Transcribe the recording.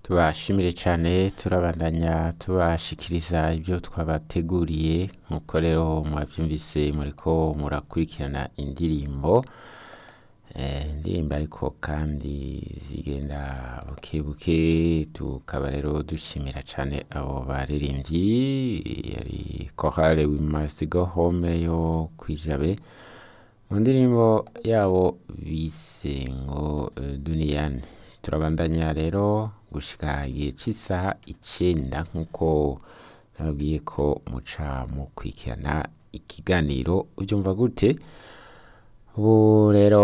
tubashimire cyane turabandanya tubashikiriza ibyo twabateguriye nk'uko rero mwabyumvise muriko murakurikirana indirimbo Eh, indirimbo ariko kandi zigenda buke buke tukaba rero dushimira cyane abo baririmbyi yari korale we must go home yo kwijabe mu ndirimbo yabo bise ngo eh, duniyani turabandanya rero gushika igihe cy'isaha icenda nk'uko nababwiye ko muca mukurikirana ikiganiro ubyumva gute ubu rero